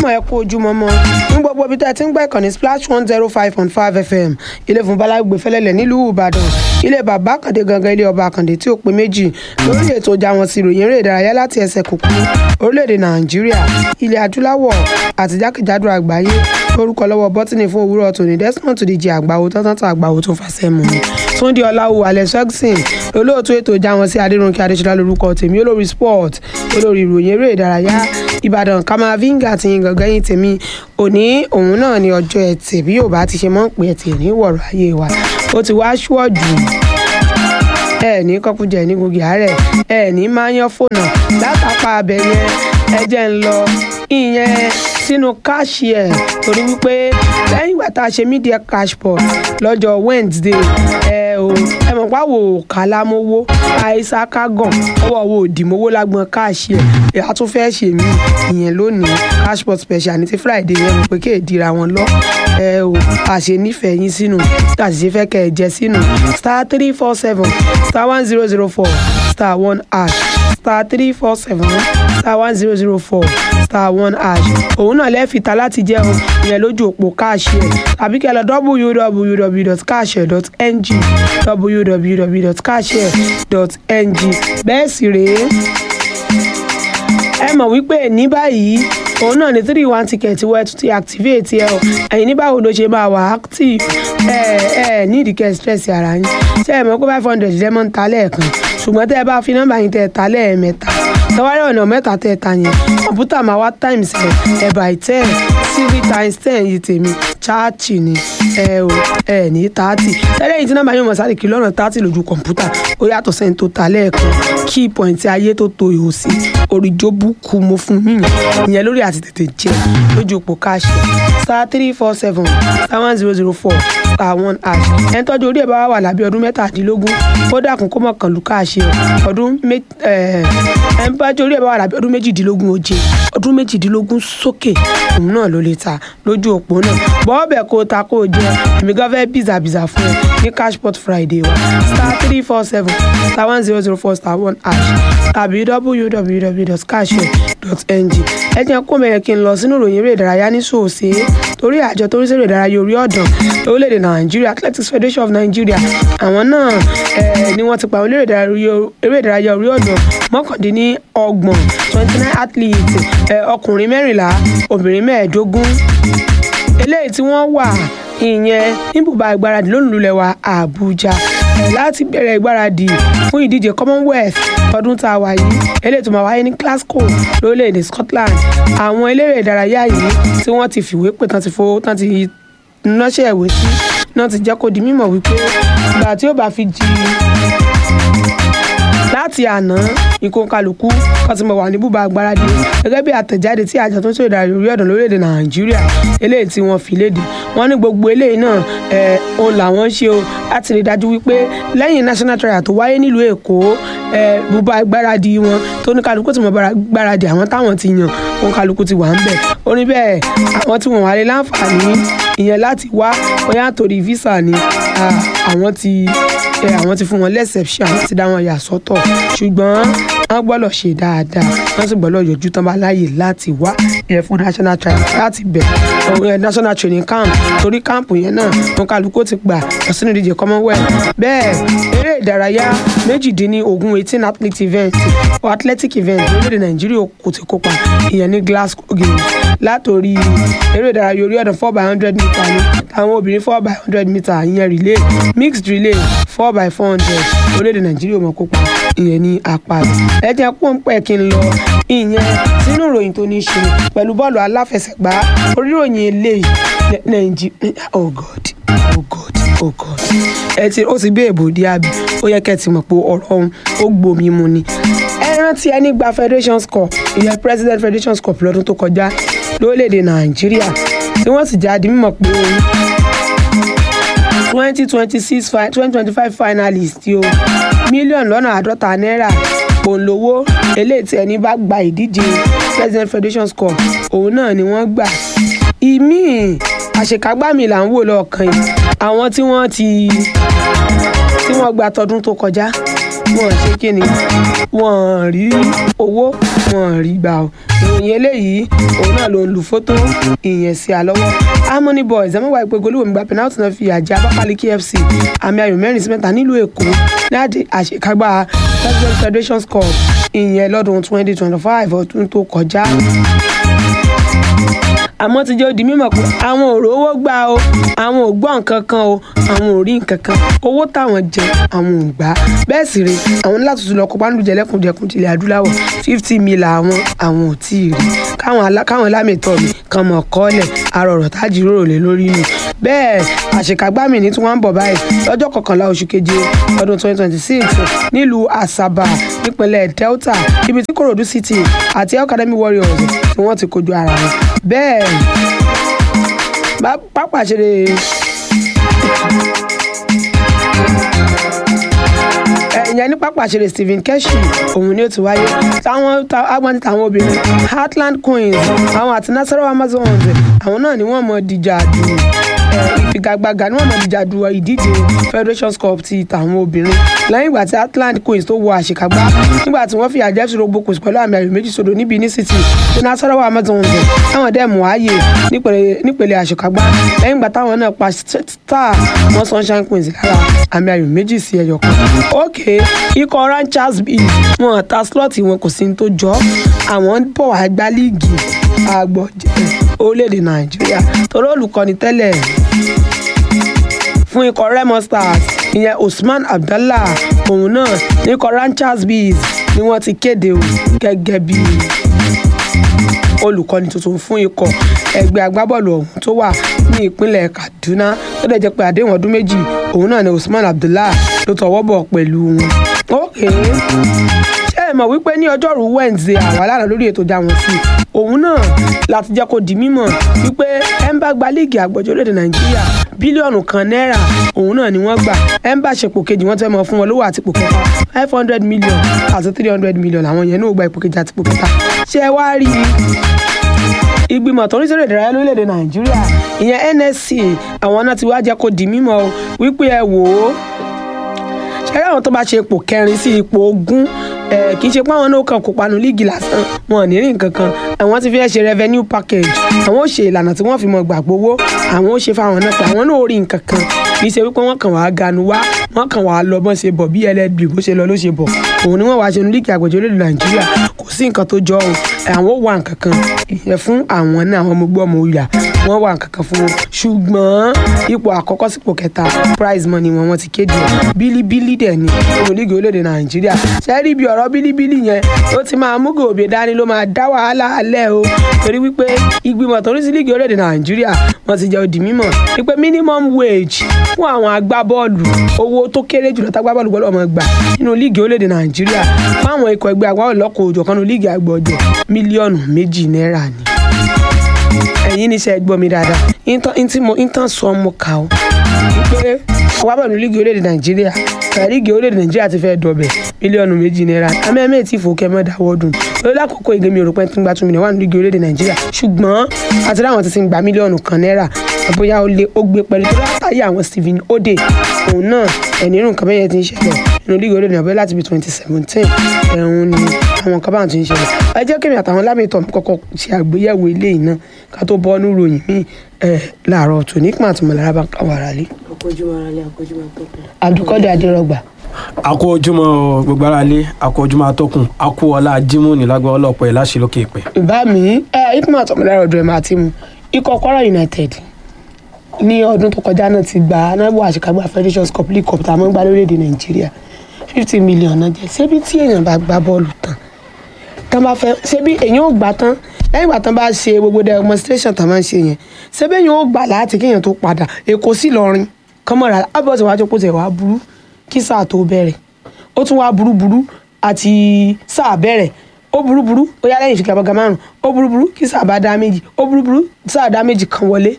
ojúmọ́ ẹ kú ojúmọ́ mọ́ ní gbogbo ibi tẹ́ ẹ ti ń gbọ́ ìkànnì splash one zero five point five fm ilé fún balagbe fẹlẹ́lẹ̀ nílùú ìbàdàn ilé bàbá àkàndé gangan ilé ọba àkàndé tí ó pé méjì lórí ètò ìjà wọn sí ìròyìn eré ìdárayá láti ẹsẹ̀ kùkú orílẹ̀-èdè nàìjíríà ilẹ̀ adúláwọ̀ àti jákèjádò àgbáyé orúkọ lọ́wọ́ bọ́tìnì fún òwúrọ̀ tòní desmond díje àgbáwo tọ́tọ́tọ́ àgbáwo tó fàṣẹ mú mi túndé ọláwù alex ferguson olóòtú ètò ìjà wọn sí adéròǹkè adéṣọlá lórúkọ tèmi olórí sport olórí ìròyìn eré ìdárayá ìbàdàn kamavinga ti yin gangan yín tèmi òní òun náà ní ọjọ́ ẹtì bí yóò bá ti ṣe mọ́ ń pè ẹtì ní wọ̀rọ̀ ayé wa ó ti wá ṣúọ̀jù ẹ ní kọkújẹ ní gbogbo àárẹ̀ ẹ ní máa yan fóònù látàpá abẹ yẹn ẹ jẹ́ ń lọ ìyẹn sínú káàṣì ẹ̀ torí wípé lẹ́yìn ìgbà tá a ṣe media cashport lọ́jọ́ wednesday ẹ ò ẹ mọ̀ páwò kálámówó àìsà kágàn ọwọ́ wo òdìmówó lágbọn káàṣì ẹ̀ a tún fẹ́ ṣe mí ìyẹn lónìí cashport special ní ti friday yẹn mo pé kéèdìra wọn lọ ẹ ò àṣẹ nífẹ̀ẹ́ yín sínú àṣìṣe fẹ́ kẹ́ ẹ jẹ sínú star three four seven star one zero zero four star one hash star three four seven star one zero zero four star one hash òun náà lẹ́ẹ̀fìta láti jẹ́ o ìyẹn lójú òpó káàṣì ẹ̀ tàbí kẹ́ ẹ lọ www.káàṣì.ng www.káàṣì.ng bẹ́ẹ̀ sì rèé ẹ mọ̀ wípé ní báyìí òun náà ní three one ticket wẹ́ẹ́ tún ti activate ẹ o ẹ̀yin ní báwo ló ṣe máa wà active ẹ ẹ ní ìdíkẹ́ stress ara yín ṣé ẹ mọ̀ pé five hundred lẹ́mọ̀ ń ta lẹ́ẹ̀kan ṣùgbọ́n tẹ́ ẹ bá fi nọ́mbà yín tẹ́ ẹ ta lẹ́ẹ̀mẹ́ta tẹwárí ọ̀nà mẹ́ta tẹ́ ẹ ta yẹn kọ̀ǹpútà máa wá times ẹ̀ ẹ̀ by ten three times ten yìí tèmi chaati ni ẹ o ẹ ní thirty tẹ́lẹ̀ yìí tí nọ́mbà yín mọ̀ sáré kìlọ̀ ọ̀nà thirty lójú kọ̀ǹpútà ó yàtọ̀ sẹ́ni tó ta lẹ́ẹ̀kan key point ayé tó to ìhò sí oríjó kú mo fún yín ìyẹn lórí àti tètè jẹ lójú òpó káàṣì star three four seven star one zero zero four star one hash ẹ̀ ń tọ́jú orí ẹ̀ bá wà lábẹ́ ọdún mẹ́tàdínlógún ó dàkún kó mọ̀ kàn lù káàṣì ọdún ẹ̀ ń bá jórí ẹ̀ bá wà lábẹ́ ọdún méjìdínlógún oje ọdún méjìdínlógún sókè òun náà ló lè ta lójú òpó náà bọ́ọ̀bẹ̀ kó ta kó jẹ èmi gan fẹ́ bìzàbìzà fún ẹ ní cashport friday wa star three four seven star one zero zero four star one hash tàbí www.cashshare.ng ẹ jẹ́ kó mẹ́rin kí n lọ sínú ìròyìn eré ìdárayá ní sòòsè torí àjọ tó ń ṣeré ìdárayá orí ọ̀dàn lórílẹ̀‐èdè nàìjíríà athletics federation of nigeria àwọn náà ni wọ́n ti pa àwọn eré ìdárayá orí ọ̀dàn mọ́kàndínlọ́gbọ̀n twenty nine athletes ọkùnrin mẹ́rìnlá obìnrin mẹ́ẹ̀ẹ́dógún eléyìí tí wọ́n wà ìyẹn níbùbá ìgbáradì lónìí wa àbújá láti bẹ̀rẹ̀ ìgbáradì fún ìdíje commonwealth ọdún tá a wà yìí eléyìí tó máa wáyé ní glasgow lórílẹ̀‐èdè scotland àwọn eléré ìdárayá yìí tí wọ́n ti fìwé pè tán ti fowó tán ti ránṣẹ́ ìwé sí náà ti jẹ́ kó di mímọ̀ wípé ìgbà tí ó bá fi di láti àná ìkókalùkù kan ti mọ̀ wà ní bùbá agbáradì gẹ́gẹ́ bí àtẹ̀jáde tí àjọ tó ń ṣèdá orí ọ̀dàn lórílẹ̀‐èdè nàìjíríà eléyìí tí wọ́n fi léde wọ́n ní gbogbo eléyìí náà ẹ̀ òun làwọn ṣe o láti rí dájú wípé lẹ́yìn national trial tó wáyé nílùú èkó ẹ̀ bùbá agbáradì wọn tó ní kálukú ti mọ̀ gbáradì àwọn táwọn ti yàn òun kálukú ti wà ń bẹ̀ ó ní bẹ́ẹ̀ àwọn tí wọ́n wà lé láǹfààní ìyẹn láti wá bóyá torí visa ni àwọn ti ẹ àwọn ti fún wọn lẹ́sẹ̀pṣẹ̀ àwọn ti dá wọn yà sọ́tọ̀ ṣùgbọ́n wọ́n gbọ́dọ̀ ṣe dáadáa wọ́n sì gbọ́dọ̀ yọjú tán bá láàyè láti wá ẹ fún national trial láti bẹ̀ ẹ national training camp torí camp yẹn náà wọn kálukú ti gbà lọ sínú ìdíje commonwealth bẹ́ẹ̀ eré ìdárayá méjìdínlógún eighteen athlete event or athletic event lórílẹ̀ nàìjíríà kò ti kópa ìyẹn ní glasgow games látòrí eré ìdárayá orí ọ̀dàn four by hundred meter ní àwọn obìnrin four by hundred meter ìyẹn relay mixed relay four by four hundred orílẹ̀-èdè nàìjíríà mọ̀ kópa ìyẹn ní apá rẹ̀ ẹ jẹ́ kó ń pẹ́ kí n lọ ìyẹn sínú ìròyìn tó ní í ṣe pẹ̀lú bọ́ọ̀lù aláfẹsẹ̀gbá oríròyìn eléyìí nàìjíríà oh god oh god oh god ẹ ti ó ti bí èbò dí àbí ó yẹ kẹ́ ẹ ti mọ̀ pé ọ̀rọ̀ ọ̀hún ó gbomi mu ni ẹ rántí ẹni gba federations cup ìyẹn president federations cup lọ́dún tó kọjá lórílẹ̀‐èdè nàìjíríà tí wọ́n sì jáde mímọ̀ pé twenty twenty six twenty twenty five finalist o mílíọ̀nù lọ́nà àádọ́ta náírà òǹlówó eléyìí tí ẹni bá gba ìdíje president federations cup òun náà ni wọ́n gbà ìmíì àṣekágbá mi là ń wò lọ́ọ̀kan yìí àwọn tí wọ́n ti tí wọ́n gba tọdún tó kọjá wọ́n ṣe kí ni wọ́n rí owó wọ́n rí gbà ó ìròyìn eléyìí òun náà ló ń lu fótó ìyẹn sí àlọ́wọ́ harmony boys ẹ̀ mọ́wá ìpè golówó gba penalty náà fi àjẹ́ abápálíkì fc àmì ayò mẹ́rin sí mẹ́ta nílùú èkó ní àdé àṣekágbá president federation cup ìyẹn lọ́dún twenty twenty five ọdún tó kọjá àmọ́ ti jẹ́ ó di mímọ̀ pé àwọn ò rówó gbà o àwọn ò gbọ́ nǹkan kan o àwọn ò rí nǹkan kan owó táwọn jẹ àwọn ò gbà bẹ́ẹ̀ sì rè àwọn láti tún lọ kópa nílùú jẹlẹ́kùnjẹkùn tilẹ̀ adúláwọ̀ fifty mil àwọn àwọn ò tí ì rí káwọn lámìtọ́ mi kan mọ̀ kọ́lẹ̀ arọ̀rọ̀ tá jíròrò lé lórí nù bẹ́ẹ̀ àṣekágbá mi ní tí wọ́n ń bọ̀ báyìí lọ́jọ́ kọkànlá oṣù keje ọdún twenty twenty six nílùú asaba nípínlẹ̀ delta ibi tí korodu city àti academy warriors tí wọ́n ti kojú ara wọn bẹ́ẹ̀ pápá ṣeré ìyẹn ní pápá ṣeré stephen keshi òun ni ó ti wáyé táwọn agbọ́n táwọn obìnrin heartland queens àwọn àti nasarawa amazons àwọn náà ni wọ́n mọ̀ dìjà dùn ìfigagbága ni wọ́n mọ̀ dìjà du ìdíje federation cup ti tàwọn obìnrin lẹ́yìn ìgbà tí atlant queens tó wọ àṣekágbá nígbà tí wọ́n fi àjẹ́ fi rogbo kòsì pẹ̀lú àmì ayò méjì sódò níbi ní city tí nasarawa amazons táwọn dẹ̀ mú ààyè nípele àṣekágbá lẹ́yìn ìgbà táwọn náà pa star wọn sunshine queens lára àmì ayò méjì sí ẹyọ kan ok ikọ̀ ranchers bíi wọn ta slot wọn kò sí ní tó jọ àwọn bọ̀ wá gbá líìgì àgbọ̀jẹ̀ orílẹ̀-èdè nàìjíríà torí olùkọ́ni tẹ́lẹ̀ fún ikọ̀ remo stars ìyẹn usman abdallah òun náà ní ikọ̀ ranchers bees ni wọ́n ti kéde o gẹ́gẹ́ bí olùkọ́ni tuntun fún ikọ̀ ẹgbẹ́ agbábọ́ọ̀lù ọ̀hún tó wà ní ìpínlẹ̀ kaduna tó dẹ̀ jẹ́ pé àdéhùn ọdún méjì òun náà ni usman abdallah ló tọwọ́ bọ̀ pẹ̀lú wọn. ókè ṣé ẹ mọ̀ wípé ní ọjọ́rú wednesday àwa lánàá lórí ètò já wọn sí òun náà láti jẹ́ kó di mímọ̀ wípé ẹ̀ ń bá gba líìgì àgbọ̀jọ́ orílẹ̀-èdè nàìjíríà bílíọ̀nù kan náírà òun náà ni wọ́n gbà ẹ̀ ń bá ṣepò kejì wọ́n fẹ́ mọ fún wọn lówó àti ipò kẹta five hundred million àti three hundred million àwọn yẹn náà gba ipò kejì àti ipò kẹta ṣé ẹ wá rí i ìgbìmọ̀ tó ń ṣeré ìdárayá lórílẹ̀‐èdè nàìjíríà ìyẹn nsc àwọn náà ti wá jẹ́ kó di mímọ̀ wípé ẹ wò ó ṣẹ́rẹ́ àwọn tó bá ṣe ipò kẹrin sí ipò ogún kì í ṣe pé àwọn náà kàn kópa nu líìgì lásán wọn ò ní rí nǹkan kan àwọn ti fi ẹ́ ṣe revenue package àwọn ò ṣe ìlànà tí wọ́n fi mọ gbàgbówó àwọn ò ṣe fáwọn náà pé àwọn náà ò rí nǹkan kan kì í ṣe wípé wọ́n kàn wá ganu wá wọ́n kàn wá lọ bọ́n ṣe bọ̀ bí ẹlẹ́dì bó ṣe lọ ló ṣe bọ̀ òun ni wọ́n wá ṣe nu líìgì àgbẹ̀jọ́ lóde nàìjíríà kò sí nǹkan tó jọ o àwọn ò wá nǹkan kan ìyẹn fún àwọn náà àwọn ọmọ gbọ́ ọmọ òyà wọ́n wá nǹkan kan fún wọn ṣùgbọ́n ipò àkọ́kọ́ sípò kẹta prize money wọn wọ́n ti kéde bílíbílí dẹ̀ ni nínú líìgì olóde nàìjíríà ṣẹ́ẹ́rì bí ọ̀rọ̀ bílíbílí yẹn ó ti máa mú gòbè dání ló máa dá wàhálà alẹ́ o torí wípé ìgbìmọ̀ tó ń sí líìgì olóde nàìjíríà wọ́n ti jẹ́ òdì mímọ̀ wípé minimum wage fún àwọn agbábọ́ọ̀lù owó tó kéré jùlọ tágbábọ́ọ̀lù gbọ́dọ̀ máa gbà nínú líìgì olóde nàìjíríà fáwọn ikọ̀ ẹgbẹ́ agbábọ́ọ̀lù lọ́kọ̀ òjọ̀kan nínú líìgì àgbọ̀jẹ̀ mílíọ̀nù méjì náírà ni ẹ̀yin ní sẹ́ gbọ́ mi dáadáa intan sọ ọmọ kà ó wípé agbábọ́ọ̀lù líìgì orílẹ̀-èdè nàìjíríà líìgì orílẹ̀-èdè nàìjíríà ti fẹ́ dọ̀bẹ̀ mílíọ̀nù méjì náírà amẹ́mẹ́ tí ìfowókẹ́ mọ́ dáwọ́ dùn lórí lákòókò ìgbẹ́mi òrùpẹ́ tí ń gba two million wà ní líìgì orílẹ̀-èdè nàìjíríà ṣùgbọ́n àti láwọn ti ti ń gba mílíọ̀nù kan náírà bóyá ó lé ó gbé pẹ̀lú tó látàrí àwọn stephen ode òun náà ẹni irú nǹkan bẹ́yẹn ti ń ṣẹlẹ̀ nínú líìgì orílẹ̀-èdè nàìjíríà láti bí twenty seventeen ẹ̀hún ni àwọn nǹkan báwọn ti ń ṣẹlẹ̀ ẹ jẹ́ kémi àtàwọn lámìtọ́ kọ́kọ́ ṣe àgbéyẹ̀wò eléyìí náà ká tó bọ́ ní ròyìn míì ẹ̀ láàárọ̀ tó ní pàtó mọ̀lára bá káwọn ara lé. àkójúmọ́ ara lé àkójúmọ́ tó kù. àdúkọ́dé adérọgbà. àkó ojúmọ́ gbogbo ara lé àkó ojúmọ́ atọ́kùn àkó ọlá jímù nílágbá ọlọ́pọ̀ ẹ̀ láṣẹ lókè ìpẹ́. ìbá mi ẹ ikú àtọ̀ mọ̀lára ọ̀dọ̀ ẹ̀ máa ti mu ikọ̀ kwara united ní ọdún tó kọjá náà ti gba anábọ̀ àṣekágbá federations cup league cup tá a mọ́ gbá lórílẹ̀‐èdè nàìjíríà fifty million náà jẹ́ ṣébi tí èèyàn bá gbá bọ́ọ̀lù tán tán bá fẹ́ ṣébi èèyàn ò gbà tán lẹ́yìn ìgbà tán bá ṣe gbogbo demonstration tán máa ń ṣe yẹn ṣébi èèyàn ò gbà láti kéèyàn tó padà èkó sí lọrin kọ́mọ̀ra ábọ̀sẹ̀ wájú kó tẹ̀ wá burú kí sáà tó bẹ̀rẹ̀ ó tún wá burú burú àti sáà bẹ̀rẹ̀ ó burú burú ó yá lẹ́yìn ìfigagbága márùn ó burú burú kí sáà bá dá méjì ó burú burú sáà dá méjì kan wọlé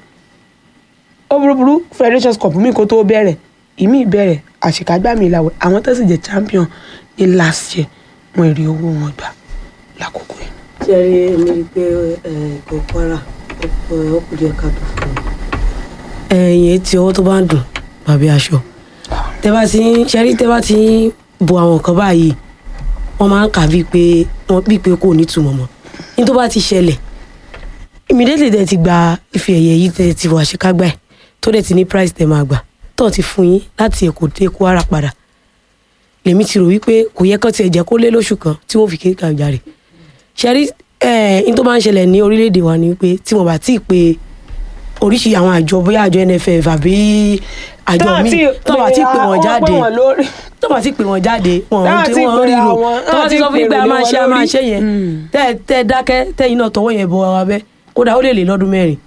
ó burú burú federations cup mi kó tó bẹ̀rẹ̀ ìmí ìbẹ̀rẹ̀ àṣekágbá mi ìlàwẹ̀ àwọn tó sì jẹ́ champion ní last year wọn èrè owó wọn gbà lákòókò yìí. ṣé ẹ rí èmi rí i pé ẹ̀ẹ́dọ̀ kwara ó kù díẹ̀ ká tó fún un. ẹ̀yìn etí ọwọ́ tó bá ń dùn bàbí aṣọ tẹ bá ti ń ṣẹ́rí tẹ bá ti ń bo àwọn nǹkan báyìí wọ́n máa ń kà bíi pé wọ́n bíi pé kò nítumọ̀ mọ́ ní tó bá ti ṣẹlẹ̀ immediately tẹ̀ ti gba ife ẹ̀yẹ yìí tẹ̀ ti wà ṣekágbá ẹ̀ tó dẹ̀ ti ní price tẹ̀ máa gbà tó ti fún yín láti Èkó dé Kwara padà lèmi ti rò wípé kò yẹ kán tiẹ̀ jẹ́ kó lé lóṣù kan tí wọ́n fi kéka jàre ṣẹ́rí ẹ̀ ní tó máa ń ṣẹlẹ̀ ní orílẹ̀-èdè wa ni wípé tí wọ́n bá tí ì pe oríṣi àwọn àjọ bóyá àjọ NFF àbí àjọ míì tó bá tí ì pè wọ́n jáde tó bá ti pè wọ́n jáde wọ́n Táwọn tí ti wọ́n pè ríro àwọn- tó bá táwọn ti ti sọ fún yín pé pèrò a lé máa wọn ṣe a máa lórí. ṣe yẹn Mm. tẹ́ tẹ́ dákẹ́ tẹ́yìn náà tọwọ́ yẹn bọ ara bẹ́ kódà ó lè lè lọ́dún mẹ́rin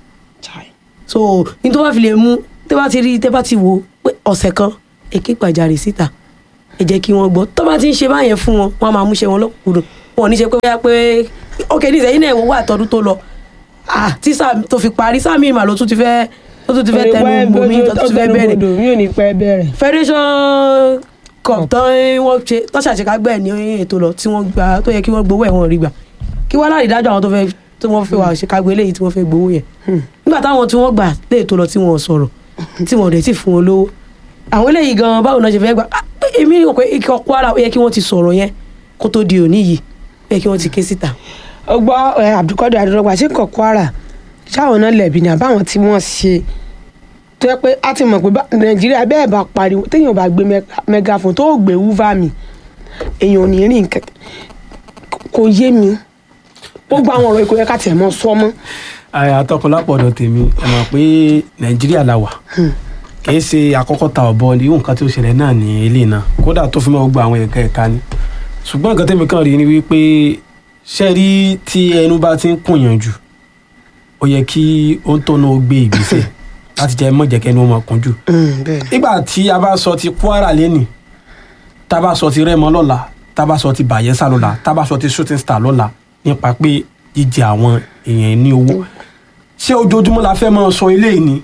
so ní tó bá fi lè mú tẹ́ bá ti rí tẹ́ bá ti wò pé ọ̀sẹ̀ kan èké gbàjarè síta ẹ jẹ́ kí wọ́n gbọ́ tó bá ti ń ṣe báyẹn fún wọn wọ́n á máa múṣẹ́ wọn lọ́kùnkúndùn wọn ò ní ṣe pé bóyá pé ok ní ìsẹ́yìn náà wà tọdún tó lọ ah tí sáà tó fi parí sáà míì mà ló tún ti fẹ́ ló tún ti fẹ́ tẹnu bomi tó tún ti fẹ́ bẹ̀rẹ̀ mi ò ní pẹ́ bẹ̀rẹ̀. federation cup tán wọ́n ṣe tọ́ṣàṣekágbẹ́ ní ètò lọ tí wọ́n gba tó yẹ kí wọ́n gbowó ẹ̀ wọ́n rí gbà kí wọ́n láì dájọ́ àwọn tó fẹ́ tí wọ́n fẹ́ wà ṣèkágbé eléyìí tí wọ́n fẹ́ gbowó yẹn nígbà táwọn tí wọ́n gbà lé ètò lọ tí wọ́n sọ̀rọ̀ tí wọ́n dẹ̀ ti fún wọn lówó àwọn eléyìí gan báwo náà ṣe fẹ́ gbà Ah, èmi rò pé ikọ̀ Kwara ó yẹ kí wọ́n ti sọ̀rọ̀ yẹn kó tó di òní yìí ó yẹ kí wọ́n ti ké síta. ó gbọ́ ẹ, Abdulkadir Adérọ́gbà ṣé nǹkan Kwara ṣáwọn náà lẹ̀bi ní àbáwọn tí wọ́n ṣe tó yẹ pé a ti mọ̀ pé bá- Nàìjíríà bẹ́ẹ̀ bá pariwo téèyàn bá gbé mega- megaphone tó gbé wúvà mi èèyàn ò ní rìn kẹ kò yé mi ó gba àwọn ọ̀rọ̀ ikú yẹ ká tiẹ̀ mọ́ sọ mọ́ àtọkùn lápọ̀dọ̀ tèmi ẹ mọ̀ pé nàìjíríà la wà kì í ṣe àkọ́kọ́ ta ọ̀bọ ni nǹkan tí ó ṣẹlẹ̀ náà ní ilé náà kódà tó fi mọ́ gbogbo àwọn ẹ̀ka ẹ̀ka ni ṣùgbọ́n nǹkan tẹ́mi kàn rí ni wípé ṣe rí tí ẹnu bá ti ń kùnyàn jù ó yẹ kí ó ń tọ́nà ó gbé ìgbésẹ̀ láti jẹ́ mọ̀jẹ̀ kẹ́ni ó máa kún jù bẹ́ẹ̀ ni nígbà tí a bá sọ ti Kwara lẹ́nì tá a bá sọ ti Rẹ́mọ lọ́la tá a bá sọ ti Bayelsa lọ́la tá a bá sọ ti Shooting Star lọ́la nípa pé jíjẹ àwọn èèyàn ní owó ṣé ojoojúmọ́ la fẹ́ máa sọ eléyìí ni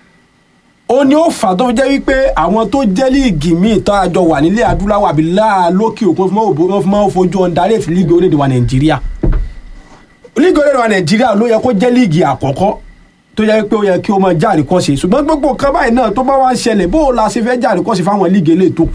ó ní ó fà tó fi jẹ́ wípé àwọn tó jẹ́ líìgì míì tó àjọ wà nílẹ̀ adúláwọ̀ àbí láàlókè òkun fún mọ́ òbó- fún mọ́ fojú ọ̀ndarí ètò líìgì orílẹ̀-èdè wa Nàìjíríà líìgì orílẹ̀-èdè wa Nàìjíríà ló yẹ kó jẹ́ líìgì àkọ́kọ́ tó yẹ pé ó yẹ kí ó máa jáde kọ́ ṣe ṣùgbọ́n gbogbo nǹkan báyìí náà tó bá wá ń ṣẹlẹ̀ bó o la ṣe fẹ́ jáde kọ́ ṣe fáwọn líìgì eléyìí tó kù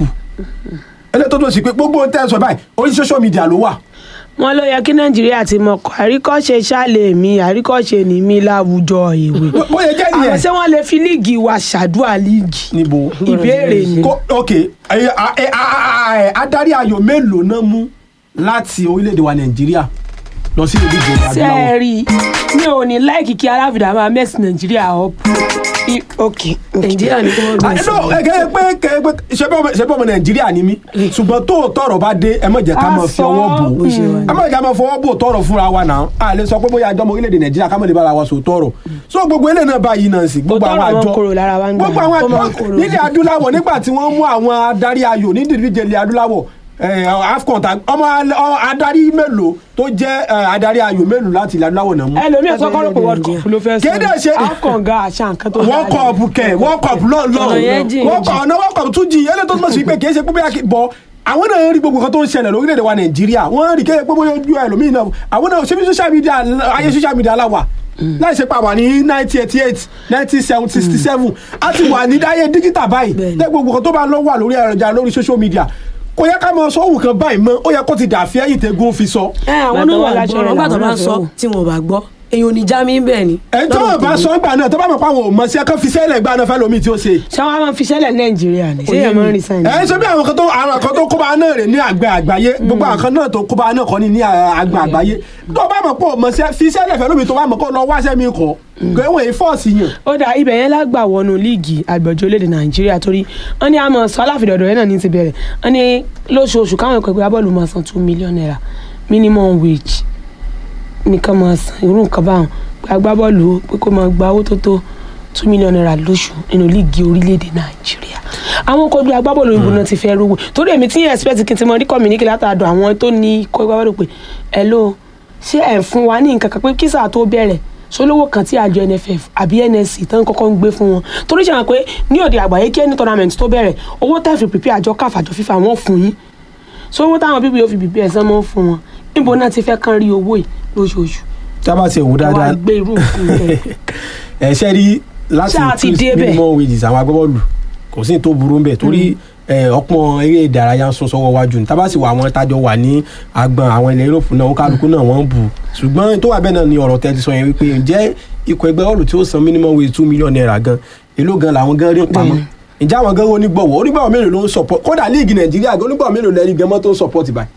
eléyìí tó tó sì pé gbogbo ohun tẹ́ ẹ sọ báyìí orí social media ló wà wọn ló yẹ kí Nàìjíríà ti mọ̀ kọ́ àríkọ́ṣe ṣáàlè mi àríkọ́ṣe ní mi láwùjọ ìwé Bó- bó yẹ jẹ́ àwọn nìyẹn ṣé wọ́n lè fi líìgì wa ṣàdúrà líìgì níbo ìbéèrè ni Kó- ok ẹ, a- ẹ, a- a- a- adarí ayò mélòó náà mú láti orílẹ̀-èdè wa Nàìjíríà lọ sí ìdíje adúláwọ̀ sẹ́ẹ̀rì mi ò ní láìkì kí arábìdá máa mẹ́sì nàìjíríà up I- ok nàìjíríà ní kí wọ́n gbé sí àìsàn ẹgẹ pé kẹ pé ṣe bọ́ ṣe bọ́ ọmọ nàìjíríà ni mí ṣùgbọ́n tó tọrọ bá dé ẹ má jẹ́ ká máa fi A sọ, ọwọ́ bò bó ṣe wà ní. ẹ má jẹ́ ká máa fọwọ́ bò tọrọ fúnra wa náà a lè sọ pé bóyá àjọmọ orílẹ̀-èdè nàìjíríà ká má lè bára wa sọ tọrọ so gbogbo eléyìí náà báyìí náà sí gbogbo Òótọ́ àwọn ọ̀rọ̀ àjọ máa ń korò lára wa ń gbà. gbogbo àwọn Ó máa ń àjọ korò. nílẹ̀ adúláwọ̀ nígbà tí wọ́n mú àwọn adarí ayò ní ìdíje ilẹ̀ adúláwọ̀ eh, afcon ta ọmọ al- ọ- adarí mélòó tó jẹ́ eh, adarí ayò mélòó láti ilẹ̀ adúláwọ̀ náà mú ẹlòmíì sọ kọ́ ló pé world Nàìjíríà. cup ló fẹ́ Kéde ṣe- sọ afcon ga àṣà nǹkan tó wọ́n kọ̀ ọ̀bù kẹ̀ wọ́n kọ̀ ọ̀bù lọ́ọ̀ Ọ̀nà yẹn jìn wọ́n kọ̀ ọ̀nà wọ́n kọ̀ ọ̀bù tún jìn ẹlẹ́tọ́ tó mọ̀ sí pé kì í ṣe pé bóyá kí- bọ̀ àwọn náà rí gbogbo nǹkan tó ń ṣẹlẹ̀ lórílẹ̀‐èdè wa nàìjíríà wọ́n rí kéde pé bóyá ojú ẹlòmíì náà àwọn náà ṣe bí social media ayé social media la wà láì ṣe pa wà ní nineteen eighty eight nineteen sixty seven a ti wà ní dáyé dígítà báyìí Bẹ́ẹ̀ni. tẹ́ gbogbo nǹkan tó bá lọ wà lórí ẹ̀rọ̀jà lórí social media kò yẹ ká máa sọ òwò kan báyìí mọ́ ó yẹ kó ti dàfẹ́ ẹ̀yìn tẹ́gùn fi sọ. ẹ àwọn Bàtà náà wà wà láṣọ gbọ́ rẹ̀ ọgbà tó làwọn bá náà sọ fẹ́ wò. tí wọn bá gbọ́ èyàn ò ní já mi bẹ́ẹ̀ ni. ẹ̀ tó lọ́dọ̀ o bá tèmi. sọ ìgbà náà tó bá mọ̀ pé àwọn ò mọ̀ sí ẹ̀kọ́ fi sẹ́lẹ̀ ìgbà náà fẹ́ lómi tí ó ṣe. ṣé wọn máa fi ṣẹlẹ̀ nàìjíríà ni ṣé Òye yẹn máa ń mi. rí sáyẹn. ẹ ṣe bí àwọn kan tó àwọn kan tó kóbá náà rè ní àgbẹ̀ àgbáyé gbogbo àwọn kan náà tó kóbá náà kọ́ ni ní àgbẹ̀ àgbáyé tó bá mọ̀ pé ọmọ fi sẹ́lẹ̀ fẹ́ lómi tó bá mọ̀ kó lọ wáṣẹ́ mi kọ́ gbẹ̀wọ̀n èyí fọ́ọ̀sì yàn. ó dà ibẹ̀ yẹn lágbà wọnú líìgì àgbẹ̀jọ orílẹ̀-èdè nàìjíríà torí wọ́n ní àmọ́ sọ aláfidọ̀dọ̀ yẹn náà ní ti bẹ̀rẹ̀ wọ́n ní lóṣooṣù káwọn ẹ̀kọ́ ìgbà bọ́ọ̀lù máa san two million naira minimum wage nìkan máa san irú nǹkan báwọn pé agbábọ́ọ̀lù pé kó máa gba owó tó tó two million naira lóṣù nínú líìgì orílẹ̀-èdè nàìjíríà àwọn kò gbé agbábọ́ọ̀lù òyìnbó náà ti fẹ́ rówó torí èmi tí expect kí n ti mọ rí communique látàdọ̀ àwọn tó ní kó agbábọ́ọ̀lù pé hello ṣé ẹ̀ fún wa ní nǹkan kan pé kí sáà tó bẹ̀rẹ̀ sólówó kan tí àjọ nff àbí nsc tán kọ́kọ́ ń gbé fún wọn torí ṣe hàn pé ní òde àgbáyé kí ẹni tournament tó bẹ̀rẹ̀ owó tẹ́ fi prepare àjọ káf àjọ fífa wọn fún yín so owó táwọn bíbí yóò fi bìbí ẹ̀sán mọ́ fún wọn níbo náà ti fẹ́ kán rí owó yìí lóṣooṣù tí a bá ti wò wàá dáadáa gbé irú nǹkan bẹ́ẹ̀. ẹ ṣe rí láti Ṣáà ti increase débẹ̀. minimum wages àwọn agbábọ́ọ̀lù kò sí ní tó burú ńbẹ̀ torí ẹ, ọpọ́n eré ìdárayá ń sún sọ́wọ́ wájú ní tábà sì wà àwọn tájọ wà ní agbọn àwọn ilẹ̀ Europe náà kálukú náà wọ́n ń bù ṣùgbọ́n tó wà bẹ́ẹ̀ náà ni ọ̀rọ̀ tẹ́ ti sọ yẹn wípé ǹjẹ́ ikọ̀ ẹgbẹ́ bọ́ọ̀lù tí ó san minimum wage two million naira gan èló gan làwọn gan rí ń pamọ́ ǹjẹ́ àwọn gan onígbọ̀wọ́ onígbọ̀wọ́ mélòó ló ń support kódà líìgì Nàìjíríà gan onígbọ̀wọ́ mélòó lẹ́ni gan mọ́ tó ń support báyìí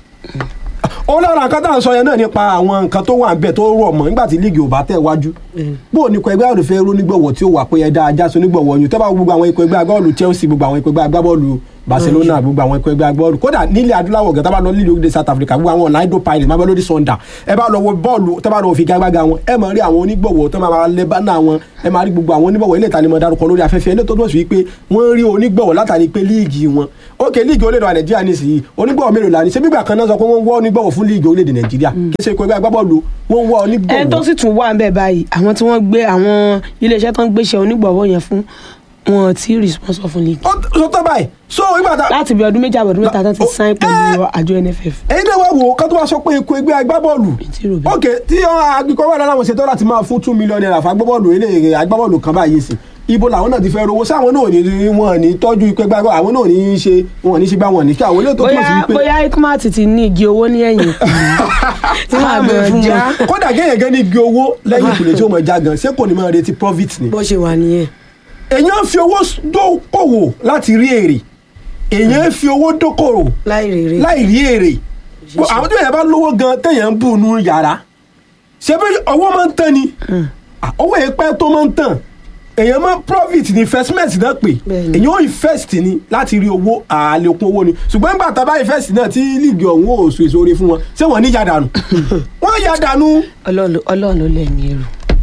ó lára nǹkan tá à ń sọ yẹn náà nípa àwọn nǹkan tó wà níbẹ̀ tó rọ̀ mọ́ nígbà tí líìgì ò bá tẹ̀ wájú bó o ní ikọ̀ ẹgbẹ́ àlùfẹ́ ró nígbọ̀wọ́ tí ó wà pé ẹ̀dá ajá so nígbọ̀wọ́ yìí tẹ́ bá wo gbogbo àwọn ikọ̀ ẹgbẹ́ agbábọ́ọ̀lù Chelsea gbogbo àwọn ikọ̀ ẹgbẹ́ agbábọ́ọ̀lù Barcelona gbogbo àwọn ikọ̀ ẹgbẹ́ agbábọ́ọ̀lù kódà nílẹ̀ adúláwọ̀ gan tá bá lọ lílẹ̀ orílẹ̀ South Africa gbogbo àwọn Orlando Pirates má bá lórí Sunday ẹ bá lọ wo bọ́ọ̀lù tẹ́ bá lọ fi gágbága wọn ẹ máa rí àwọn onígbọ̀wọ́ tó máa lẹ bánà wọn ẹ máa rí gbogbo àwọn onígbọ̀wọ́ ilé ìtanimọ̀ darúkọ lórí afẹ́fẹ́ ilé tó tó sì wípé wọ́n rí onígbọ̀wọ́ látàrí pé líìgì wọn ókè líìgì orílẹ̀-èdè Nàìjíríà nísìnyí onígbọ̀wọ́ mélòó la ní ṣé bígbà kan náà sọ pé wọ́n ń wọ́ onígbọ̀wọ́ fún líìgì orílẹ̀-èdè Nàìjíríà kí ṣe ikọ̀ ẹgbẹ́ agbábọ́ọ̀lù wọ́n ń wọ́ onígbọ̀wọ́ ẹni tó sì tún wà ń bẹ̀ báyìí àwọn tí wọ́n gbé àwọn iléeṣẹ́ tó ń gbéṣẹ́ onígbọ̀wọ́ yẹn fún wọn tí responsible fún league ó tó tọ́ báyìí so ìgbà tá láti bí ọdún méjì àbọ̀dún mẹ́ta tó ti Ó- sign pẹ̀lú àjọ NFF ẹ̀yin náà wá wò ó kán tó wá sọ pé ikọ̀ ẹgbẹ́ agbábọ́ọ̀lù tí rò bẹ́ẹ̀. ok tí agbèkọ́ wà láwọn ṣètò láti máa fún two million naira fún agbábọ́ọ̀lù eléyìí agbábọ́ọ̀lù kan báyìí sí ibo làwọn náà ti fẹ́ rówó sáwọn náà ò ní wọn ní tọ́jú ikọ̀ ẹgbẹ́ agbábọ́ọ̀lù àwọn náà ò ní ṣe wọn ò ní ṣe gbá wọn ní kí àwọn eléyìí tó túmọ̀ sí bóyá wípé bóyá ikmat ti ní igi owó ní ẹ̀yìn tí máa gbé fún já. wọn. kódà kéèyàn gan ní igi owó lẹ́yìn ìkùlé tí ó mọ̀ já gan ṣé kò ní máa retí profit ni bó ṣe wà nìyẹn èèyàn ń fi owó dókòwò láti rí èrè èèyàn ń fi owó dókòwò láì rèrè láì rí èrè àwọn tó yẹn bá lówó gan téèyàn ń bù nú yàrá ṣé bí owó máa ń tán ni Ah, owó yẹn pẹ́ tó máa ń tàn èèyàn máa profit ní investment náà pé Bẹ́ẹ̀ni. èèyàn ó invest ni láti rí owó àlékún owó ni ṣùgbọ́n nígbà tá a bá invest náà tí líìgì ọ̀hún ò so èso oore fún wọn ṣé wọ́n ní yàdànù wọ́n yàdànù Ọlọ́run ló- Ọlọ́run ló lẹ́mí èrò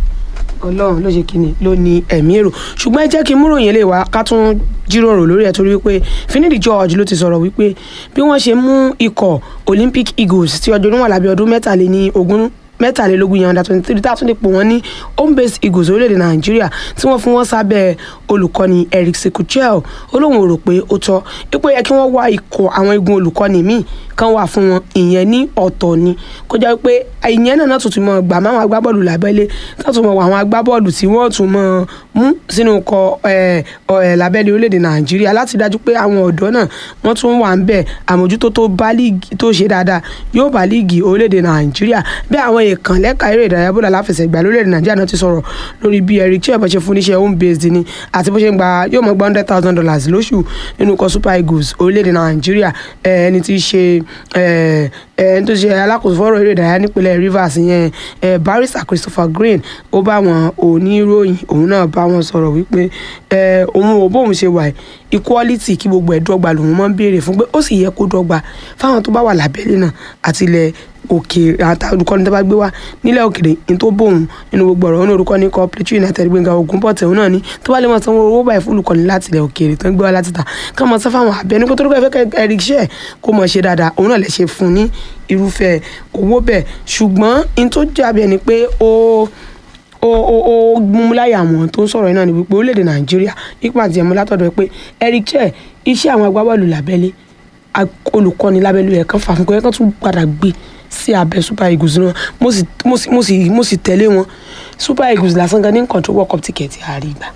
Ọlọ́run ló ṣe kíni ló ní ẹ̀mí èrò ṣùgbọ́n ẹ jẹ́ kí n múròyìn lè wá ká tún jíròrò lórí ẹ̀ torí wípé Finidi George ló ti sọ̀rọ̀ wípé bí wọ́n ṣe mú ikọ̀ Olympic Eagles tí ọjọ́ orí wọn lábẹ́ ọdún mẹ́tàléní ogún mẹ́tàlélógún yẹn under twenty three tá a tún lè pò wọ́n ní home based Eagles orílẹ̀-èdè Nàìjíríà tí wọ́n fún wọn sábẹ́ olùkọ́ni Eric Sekuchel ó lóun ò rò pé ó tọ́ ipò yẹ kí wọ́n wá ikọ̀ àwọn igun olùkọ́ni míì kan wà fún wọn ìyẹn ní ọ̀tọ̀ ni kó jẹ́ pé ìyẹn náà náà tuntun mọ̀ gbà máwọn agbábọ́ọ̀lù lábẹ́lé tó tún mọ̀ wọ àwọn agbábọ́ọ̀lù tí wọ́n tún mọ̀ mú sínú ikọ̀ ẹ̀, ọ̀, lábẹ́lé orílẹ̀-èdè Nàìjíríà láti dájú pé àwọn ọ̀dọ́ náà wọ́n tún wà ń bẹ̀ àmójútó tó bá líìgì tó ṣe dáadáa yóò bá líìgì orílẹ̀-èdè Nàìjíríà bí àwọn èèkàn lẹ́ka eré ìdárayá bọ́ọ̀lù aláfẹsẹ̀gbá lórílẹ̀-èdè Nàìjíríà náà ti sọ̀rọ̀ lórí bí Eric Chelle bó ṣe fún níṣẹ́ home based ni àti bó ṣe ń gba yóò mọ̀ gba hundred thousand dollars lóṣù nínú ikọ̀ Super Eagles orílẹ̀-èdè Nàìjíríà ẹ̀, ẹni tí í ṣe ẹ̀, ẹ̀, ẹni tó ṣe alákòóso fọ́rọ̀ eré ìdárayá nípínlẹ̀ Rivers yẹn ẹ̀, barrister Christopher Green ó bá wọn oníròyìn òun náà bá wọn sọ̀rọ̀ wípé ẹ̀, òun ò bóun ṣe wà yìí, equality kí gbogbo ẹ̀ dọ́gba lòun máa ń béèrè fún pé ó sì yẹ kó dọ́gba fáwọn tó bá wà lábẹ́lé náà àti ilẹ̀ òkèèrè àti olùkọ́ni tó bá gbé wá nílẹ̀ òkèèrè ní tó bóun nínú gbogbo ọ̀rọ̀ ní olùkọ́ni kan Plateau United Gbénga Ògúnbọ̀tẹ̀ òun náà ni tó bá lè máa sanwó owó báyìí fún olùkọ́ni láti ilẹ̀ òkèèrè tó ń gbé wá láti ta ká máa sọ fáwọn abẹ́ni kó tó dúpẹ́ fẹ́ kẹ́ Eric Chelle kó mọ̀ ṣe dáadáa òun náà lè ṣe fún ní irúfẹ́ owó bẹ́ẹ̀ ṣùgbọ́n in tó jábẹ́ ẹni pé ó ó ó ó múláyà àwọn tó ń sọ̀rọ̀ yìí náà ni wípé orílẹ̀-èdè Nàìjíríà nípa àti ẹ̀mú látọ̀dọ̀ pé Eric Chelle iṣẹ́ àwọn agbábọ́ọ̀lù lábẹ́lé ag- olùkọ́ni lábẹ́lú ẹ̀ kan fàfún kọ́ ẹ̀ kan tún padà gbé sí abẹ́ Super Eagles náà mo sì mo sì mo sì mo sì tẹ̀lé wọn Super Eagles lásán gan ní control World Cup ticket àárí ìgbà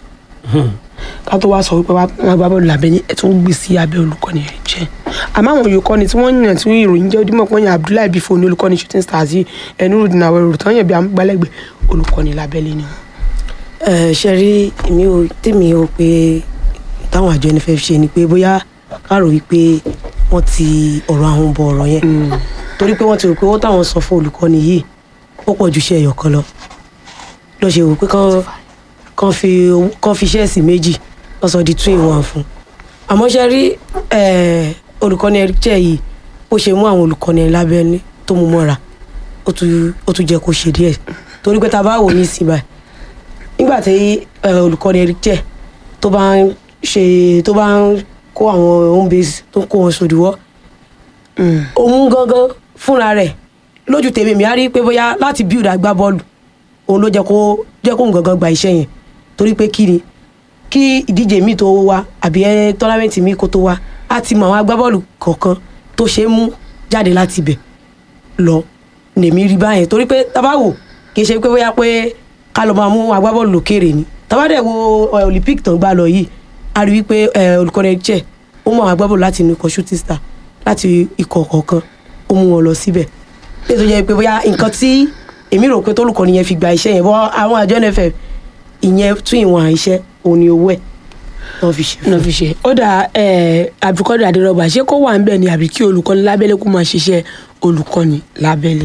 ká tó wá sọ wípé wá- wọn agbábọ́ọ̀lù lábẹ́lé ẹ̀ tún gbé sí abẹ́ olùkọ́ni Eric Chelle àmọ́ àwọn olùkọ́ni tí wọ́n yàn tí ìròyìn jẹ́ ojúmọ̀ pọ́nyìn Abdullahi Bifo ní olùkọ́ni Shooting Stars yìí Ẹnurudeen Awero tán yàn bí amúgbálẹ́gbẹ̀ẹ́ olùkọ́ni lábẹ́lé ni wọn. ẹ ṣe rí èmi ò tèmi ò pé táwọn àjọ NFF ṣe ni pé bóyá káàrò wípé wọ́n ti ọ̀rọ̀ àwọn bọ ọ̀rọ̀ yẹn torí pé wọ́n ti rò pé owó táwọn san fún olùkọ́ni yìí ó pọ̀ ju iṣẹ́ ẹ̀yọ̀ kan lọ lọ ṣe wò pé kán kán fi owó- kán fi ṣẹ́ẹ̀sì méjì wọ́n sọ di two in one fún àmọ́ ṣe rí eh, olùkọ́ni Eric Chelle yìí ó ṣe mú àwọn olùkọ́ni lábẹ́ni tó mú mọ́ra ó tún ó tún jẹ́ kó ṣe díẹ̀ torí pé tá a bá wò ní ìsìn báyìí nígbà tí eh, olùkọ́ni Eric Chelle tó bá ń ṣe tó bá ń kó àwọn home base tó ń kó wọn sòdìwọ́ òun gangan fúnra rẹ̀ lójú tèmi mi á rí pé bóyá láti build agbábọ́ọ̀lù òun ló jẹ́ kó jẹ́ kóun gangan gba iṣẹ́ yẹn torí pé kí ni kí ìdíje míì tó wá àbí ẹ tọ́lámẹ́ǹtì míì kó tó wá á ti mọ àwọn agbábọ́ọ̀lù kọ̀ọ̀kan tó ṣe é mú jáde láti ibẹ̀ lọ lèmi rí báyẹn torí pé tábàwò kì í ṣe pé bóyá pé ká lọ máa mú agbábọ́ọ̀lù lókèrè ni tábàdẹ̀ wo ẹ, olympic tán gbá lọ yìí a rí wípé ẹ, olùkọ́ni Eric Chelle ó mú àwọn agbábọ́ọ̀lù láti inú ikọ̀ shooting star láti ikọ̀ kọ̀ọ̀kan ó mú wọn lọ síbẹ̀ lè tó jẹ́ pé bóyá nǹkan tí èmi rò pé tólùkọ́ni yẹn fi gba iṣẹ́ yẹn bọ́ àwọn àjọ NFF ìyẹn tún ìwọ̀n iṣẹ́ òní owó ẹ̀ náà fi ṣe fún náà fi ṣe ó dà Abdulkadir Adérọgbà ṣé kó wà ń bẹ̀ ni àbí kí olùkọ́ni lábẹ́lé kó máa ṣiṣẹ́ olùkọ́ni lábẹ́lé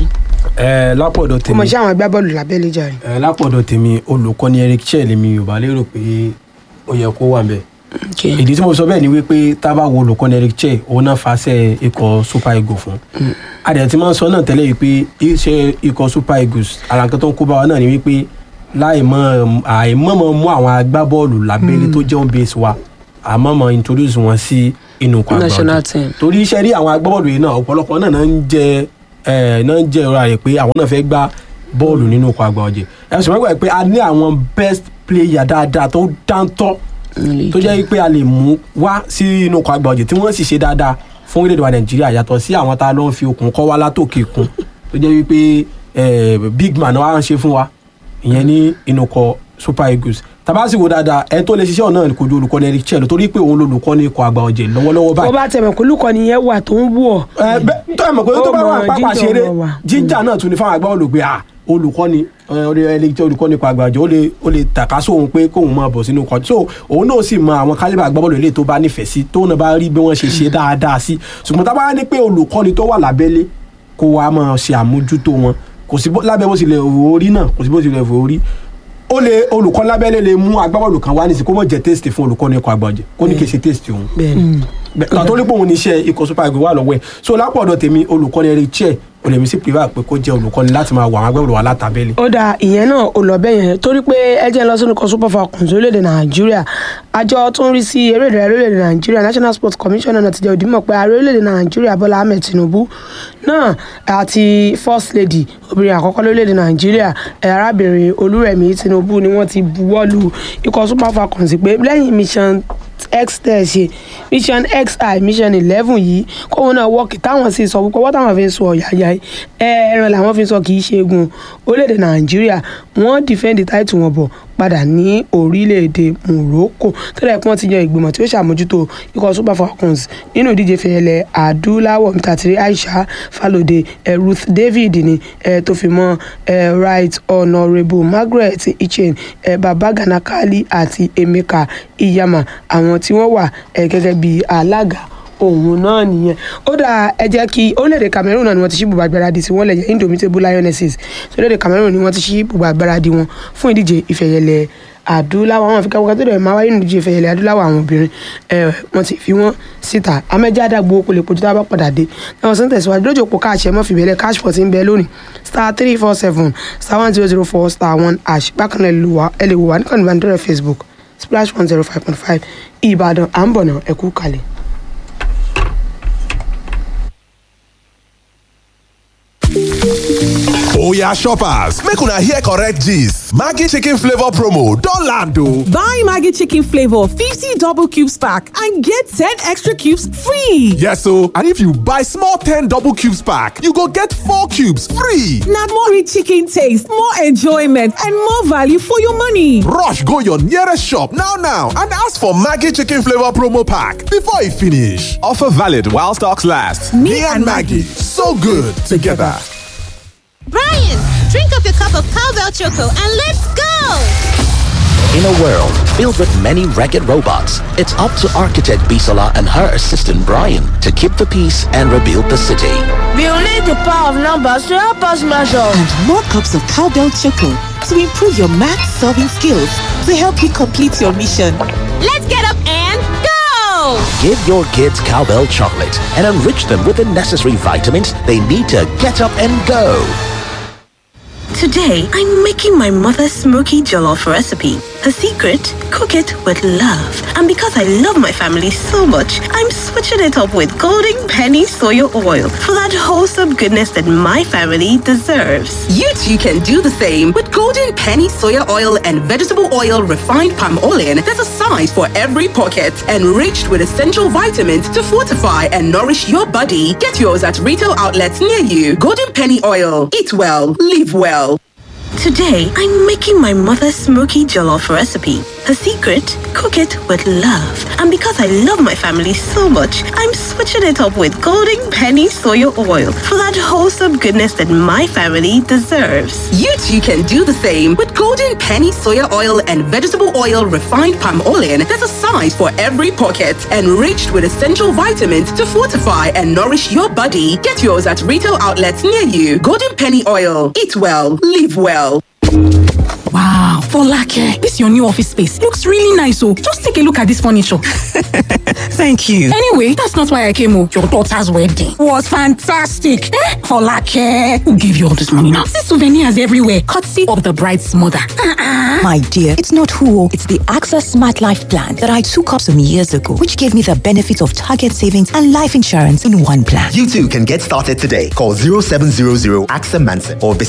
ẹ lápọ̀dọ̀ kó máa tèmi ṣe àwọn agbábọ́ọ̀lù lábẹ́lé jàre. ẹ lápọ̀dọ̀ tèmi olùkọ́ni Eric Chelle mi ò bá lérò pé ó yẹ kó wà ń bẹ̀ Okay. ìdí tí mo sọ bẹ́ẹ̀ ni wípé tá a bá wo olùkọ́ni Eric Chelle òun náà fàṣẹ ikọ̀ Super Eagles fún adẹ̀ tí máa ń sọ náà tẹ́lẹ̀ yìí pé iṣẹ́ ikọ̀ Super Eagles ara nǹkan tó ń kó bá wa náà ni wípé láì mọ̀ àìmọ̀mọ̀ mú àwọn agbábọ́ọ̀lù lábẹ́lé tó jẹ́ home base wa àmọ́mọ̀ introduce wọn sí inú ikọ̀ àgbà National ọ̀jẹ̀ team. torí iṣẹ́ rí àwọn agbábọ́ọ̀lù yìí náà ọ̀pọ̀lọpọ̀ náà náà ń jẹ ẹ̀ náà ń jẹ ìrora rẹ̀ pé àwọn náà fẹ́ gbá bọ́ọ̀lù nínú ikọ̀ àgbà ọ̀jẹ̀ ẹ̀ sọ wípé pé a ní àwọn best player dáadáa tó dáńtọ́ tó jẹ́ pé a lè mú wá sí inú ikọ̀ àgbà ọ̀jẹ̀ tí wọ́n sì ṣe dáadáa fún orílẹ̀-èdè wa nàìjíríà yàtọ̀ sí àwọn tá a lọ ń fi okùn kọ́ wá látòkè kún tó jẹ́ wípé eh, big man wa ń ṣe fún wa ìyẹn ní inú ikọ̀ super eagles tabasi wo dáadáa ẹ tó lè ṣiṣẹ́ ọ̀nà kò ju olùkọ́ni Eric Chelle torí pé òun lolùkọ́ni ikọ̀ àgbà ọ̀jẹ̀ lọ́wọ́lọ́wọ́ bó báyìí bá tẹ̀mọ̀ kó olùkọ́ni yẹn wà tó ń wù ọ́ ẹ bẹ tó ẹ mọ̀ pé tó bá Ó wà mọ pápá jíjà ṣeré ọmọ wa. jíjà náà tún ní fáwọn agbábọ́ọ̀lù pé ah olùkọ́ni ẹni jẹ́ olùkọ́ni ikọ̀ àgbà ọ̀jẹ̀ ó lè ó lè tàka sóhun pé kóhun máa bọ̀ sínú ikọ̀ so òun náà sì mọ àwọn kálíbà agbábọ́ọ̀lù ilé tó bá nífẹ̀ẹ́ sí tóun náà bá rí bí wọ́n ṣe ṣe dáadáa sí ṣùgbọ́n tá a bá ní pé olùkọ́ni tó wà lábẹ́lé kó wa máa ṣe àmójútó wọn kò sí bó- lábẹ́ bó tilẹ̀ wò ó rí náà kò sí bó tilẹ̀ wò ó rí ó lè olùkọ́ lábẹ́lé lè mú agbábọ́ọ̀lù kan wá nísìsiyìí kó mọ̀ jẹ́ test fún olùkọ́ni ikọ̀ àgbà ọ̀jẹ̀ kó ní kí n ṣe test òun bẹ́ẹ̀ ni kan tó ní pòun ní iṣẹ́ ikọ̀ super eagles wà lọ́wọ́ ẹ̀ so lápò ọ̀dọ̀ tèmi olùkọ́ni Eric Chelle olèmí sí privat pé kó jẹ́ olùkọ́ni láti máa wà àwọn agbẹ́wò wà látàbẹ́lẹ̀. ó dà ìyẹn náà ò lọ bẹ́ẹ̀ yẹn torí pé ẹ jẹ́ lọ sínú kan super falcons orílẹ̀-èdè nàìjíríà àjọ tó ń rí sí eré ìdárayá orílẹ̀-èdè nàìjíríà national sports commission náà ti jẹ́ òdìmọ̀ pé ààrẹ orílẹ̀-èdè nàìjíríà bọ́lá ahmed tinubu náà àti first lady obìnrin àkọ́kọ́ lórílẹ̀-èdè nàìjíríà ẹ̀, arábìnrin olúrẹ̀mí tinubu ni wọ́n ti buwọ́lu ikọ̀ super falcons pé lẹ́yìn mission x tẹ̀ ṣe mission xi mission eleven yìí kóun náà wọ́ọ̀kì táwọn sì sọ púpọ̀ wọ́n táwọn fi ń sọ ọ̀yàyà yìí ẹran làwọn fi ń sọ kì í ṣe egun orílẹ̀-èdè nàìjíríà wọ́n defend title wọn bọ̀ padà ní orílẹ̀-èdè morocco tẹ́lẹ̀ pé wọ́n ti yan ìgbìmọ̀ tí ó ṣàmójútó ikọ̀ super falcons nínú ìdíje fẹ̀yẹlẹ̀ adúláwọ̀ mítàtírí aisha falode eh, ruth david ni eh, tó fi mọ́ eh, right honourable margaret ichen eh, babagana kali àti emeka iyama àwọn tí wọ́n wà eh, gẹ́gẹ́ bí alága òun náà nìyẹn ó dà ẹ jẹ́ kí orílẹ̀-èdè Cameroon náà ni wọ́n ti ṣí bùbá gbáradì tí wọ́n lè jẹ́ indomitable lionesses tí orílẹ̀-èdè Cameroon ni wọ́n ti ṣí bùbá gbáradì wọn fún ìdíje ìfẹ̀yẹlẹ̀ adúláwọ̀ àwọn àfikà wọ́n tó dẹ̀ máa wáyé nínú ìdíje ìfẹ̀yẹlẹ̀ adúláwọ̀ àwọn obìnrin ẹ̀ wọ́n ti fi wọ́n síta amẹ́jẹ́ àdàgbò kò lè pojú tá a bá padà dé náà sọ́n tẹ̀síwájú lójú òpó káàṣẹ mọ́ fìbẹ́lẹ̀ cash pot ń bẹ lónìí star three four seven star one zero zero four star one hash bákan náà ẹ lè wò wá- ẹ lè wò wá níkànnì ìbánidọ́rẹ̀ Facebook splash one zero five point five Ìbàdàn à ń bọ̀ náà ẹ kú kalẹ̀. Oya shoppers, make una hear correct gist. Maggi chicken flavor promo don land o. Buy Maggie Chicken Flavor 50 double cubes pack and get 10 extra cubes free. Yes o, and if you buy small 10 double cubes pack, you go get 4 cubes free. Now more rich chicken taste, more enjoyment, and more value for your money. Rush go your nearest shop now now and ask for Maggi chicken flavor promo pack before e finish. Offer valid while stocks last. Me, and Maggie, so good together. Brian, drink up your cup of cowbell choco and let's go! In a world filled with many ragged robots, it's up to architect Bisola and her assistant Brian to keep the peace and rebuild the city. We will need the power of numbers to help us measure. and more cups of cowbell choco to improve your math solving skills to help you complete your mission. Let's get up and go! Give your kids cowbell chocolate and enrich them with the necessary vitamins they need to get up and go. Today, I'm making my mother's smoky jollof recipe. The secret? Cook it with love. And because I love my family so much, I'm switching it up with Golden Penny Soya Oil for that wholesome goodness that my family deserves. You too can do the same with golden penny soya oil and vegetable oil refined palm oil. There's a size for every pocket, enriched with essential vitamins to fortify and nourish your body. Get yours at retail outlets near you. Golden penny oil. Eat well, live well. Today, I'm making my mother's smoky jollof recipe. Her secret? Cook it with love. And because I love my family so much, I'm switching it up with Golden Penny Soya Oil for that wholesome goodness that my family deserves. You too can do the same with Golden Penny Soya Oil and Vegetable Oil Refined Palm Oil. There's a size for every pocket, enriched with essential vitamins to fortify and nourish your body. Get yours at retail outlets near you. Golden Penny Oil. Eat well, live well. Wow, Folake, this your new office space looks really nice. Oh, just take a look at this furniture. Thank you. Anyway, that's not why I came. Oh, your daughter's wedding was fantastic. Eh? Folake, who gave you all this money now? See souvenirs everywhere, courtesy of the bride's mother. Uh-uh. My dear, it's not who, it's the AXA Smart Life plan that I took up some years ago, which gave me the benefits of target savings and life insurance in one plan. You too can get started today. Call 0700 AXA Manson or visit